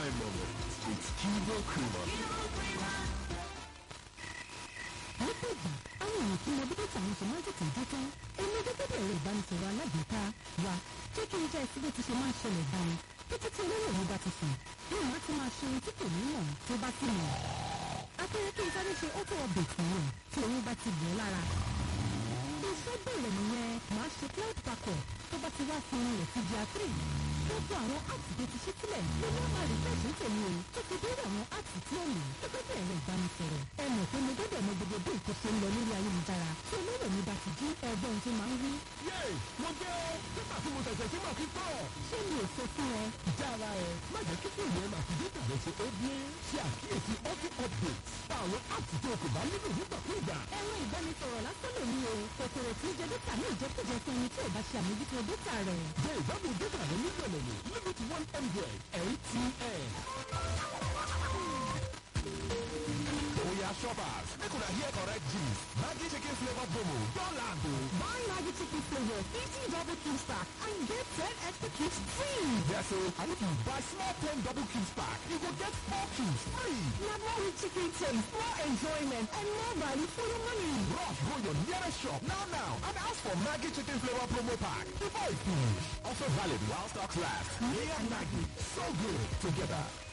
my moment. It's Kivo Kuma. lọ́pọ̀ ìgbà àwọn èèyàn tí mo bí dẹ́ta àwọn ṣe máa ń tètè dé tán èmi gẹ́gẹ́ bí ẹ̀rọ ìbánisọ̀rọ̀ alágbèéká wa jẹ́ kí n jẹ́ ẹsẹ̀ bí ti ṣe máa ń ṣẹlẹ̀ báyìí títí tí olóyè mi bá ti sùn bí màá ti máa ṣe ohun tí kò ní mọ̀ tó bá sì mọ̀ apẹ̀rẹ̀ kí n sáré ṣe auto update fún un tí òun bá ti bọ̀ lára iṣẹ́ bẹ̀rẹ̀ nìyẹn màá ṣe cloud backup tó bá ti wá fún un rẹ̀ ti di àtúrì gbogbo àwọn apps tó ti ṣí sílẹ̀ ló ní ọmọ rẹ̀ fẹ́ẹ̀ ṣe ń tèmi o tó fi dé àwọn apps tí ó lò gẹ́gẹ́ bí ẹ̀rọ ìbánisọ̀rọ̀ ẹ mọ̀ pé mo gbọ́dọ̀ mọ gbogbo bí nǹkan ṣe ń lọ lórí ayélujára tí olóòrè mi bá ti jí ẹgbọ́n tó máa ń wí. Yéè, mo gbé o. Nígbà tí mo ṣẹ̀ṣẹ̀ tí mo fi tọ̀. ṣé mi ò sọ fún ẹ Jára ẹ̀, má jẹ́ kí fóònù ẹ̀ máa fi dé tàbí ṣe é bí. Ṣe àkíyèsí auto update. Pa àwọn apps tí o kò bá nílò nígbàkúùgbà. ẹ̀rọ ìbánisọ̀rọ̀ lásán lè ní o kòkòrò tí ń jẹ dẹ́ta ní ìjẹkújẹ fún ẹni tí ò bá ṣe àmójútó dẹ́ta rẹ̀. Jẹ́ ìgbádùn dẹ́tà rẹ ní ìrọ̀lẹ́ Limit one hundred MTN. Oya shoppers, make una hear correct gist. Maggi chicken flavor promo don land o. Buy Maggi chicken flavor, 50 double cubes pack, and get 10 extra cubes free. Yes o, and if you buy small ten double cubes pack, you go get four cubes free. Now more with chicken taste, more enjoyment, and more value for your money. Rush go your nearest shop now now and ask for Maggi chicken flavor promo pack before e finish. Also valid while stocks last. Me and Maggi, so good together.